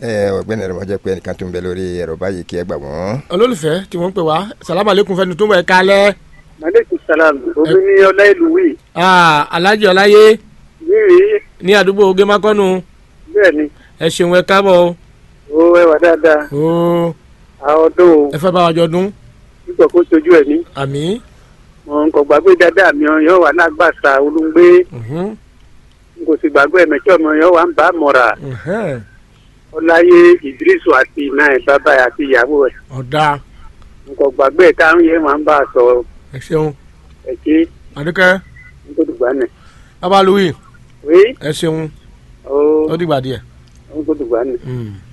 ọ̀gbẹ́ni ẹ̀rọ máa jẹ́ pé ẹnìkan tó ń bẹ lórí ẹ̀rọ báyìí kí ẹ gbà wọ́n. olólùfẹ́ tí wọ́n ń pè wá salamu aleykum fẹ́ni tó ń bẹ̀ kálẹ̀. maaleykum salaam omi ní ọlá ìlú wì. alhaji ọláyé wíwì ní àdúgbò gémákọ́nù bẹ́ẹ̀ ni ẹ ṣeun ẹ káàbọ̀ o. ó ẹwà dáadáa o àwọn ọdún o ẹ fẹ́ bá wa jọ dún. nígbà kó sojú ẹ̀ ní. àmì. mo ń kọ gbàgbé dáadáa mi yóò wà lágbàsá olùgbé n kò sì gbàgbé ẹ̀mẹ́tọ́ mi yóò wà ń bá mọ̀ra ọláyé ìdírísù àti iná ẹ̀ bàbá ẹ̀ àti ìyàwó ẹ̀ ọ̀dà n kò gbàgbé ẹ̀ táwọn yẹn wà ń bá a sọ ẹ ṣeun ẹ̀kí àdúkẹ́ n kò dùgbà nẹ̀. bàbá louis wí ẹ ṣeun ó ó dìgbà díẹ̀. n kò dùgbà nẹ̀. Mm.